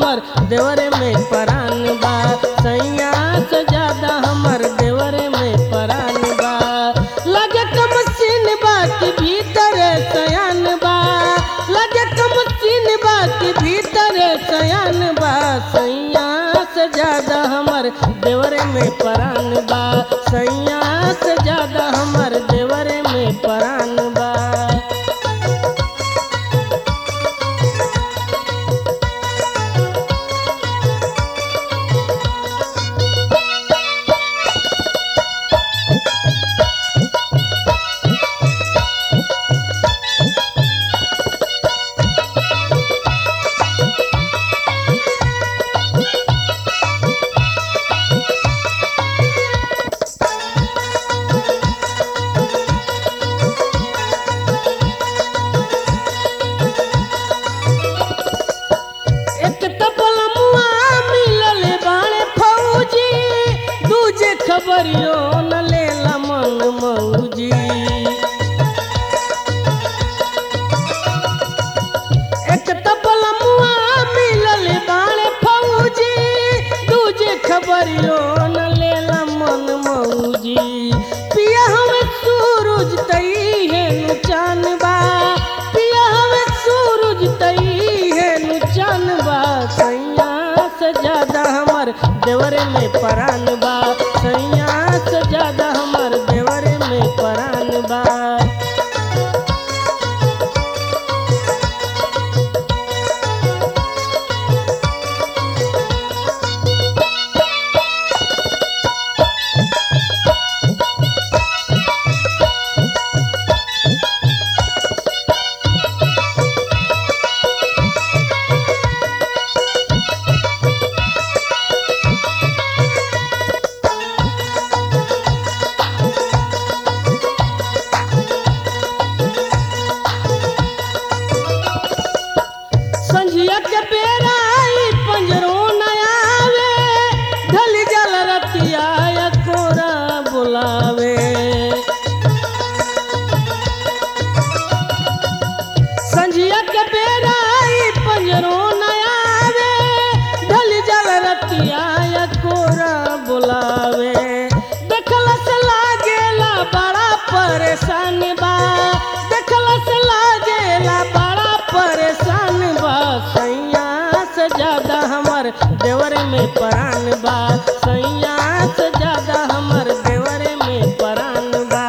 हमर देवरे में परान बा सैया से ज्यादा हमर देवरे में परान बा लगे कम सीन बा कि भीतर सयान बा लगे कम सीन बा कि भीतर सयान बा सैया से ज्यादा हमर देवरे में परान बा सैया से ज्यादा हमर देवरे में परान बा एक तबलमुआ मिलल बाणे फौजी दूजे खबरियो न लेला मन मौजी एक तबलमुआ मिलल बाणे फौजी दूजे खबरियो न लेला मन मौजी पिया हमें सूरज तई है नु चान बा पिया हमें सूरज तई है नु चान बा सैया से ज्यादा हमर देवरे में परान बा सैया से ज्यादा हमर देवरे में परान बा संझिया के बेरा आई पंजरो न आवे ढल जल रतिया या कोरा बुलावे संझिया के बेरा आई पंजरो न आवे ढल जल रतिया या कोरा बुलावे देखला से लागेला बड़ा परेशान बा देखला से लागेला बड़ा परेशान बा सैया से ज्यादा हमर देवरे में परान बा सैया से ज्यादा हमर देवरे में परान बा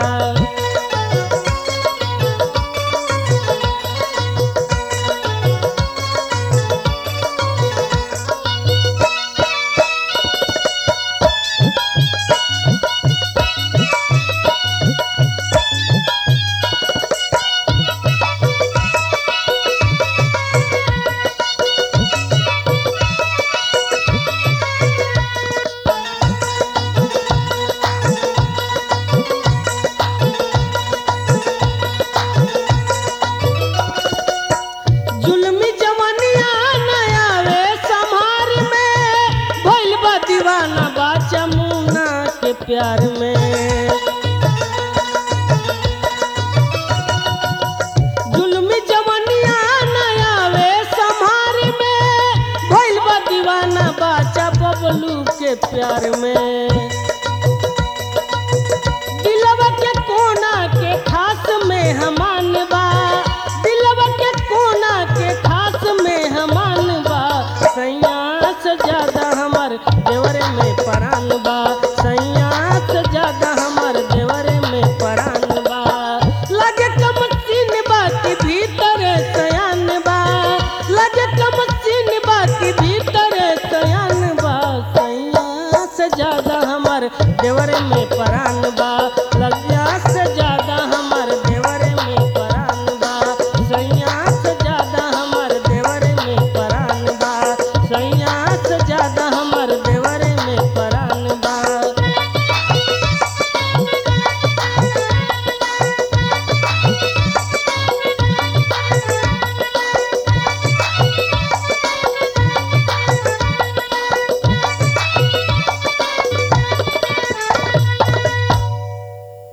जुल्मी जवनिया नया वे संहार में भइल बा दीवाना बा चमुना के प्यार में जुल्मी जवनिया नया वे संहार में भइल बा दीवाना बाचा बबलू के प्यार में दिलवा के कोना के खास में हमान बा दिलवा के कोना के खास में हमान बा सैया से ज्यादा हमर देवरे में परान बा सैया से ज्यादा हमर देवरे में परान बा लगे कम सीन बा कि भीतर सयान बा लगे कम सीन बा कि भीतर सयान बा सैया से ज्यादा हमर देवरे में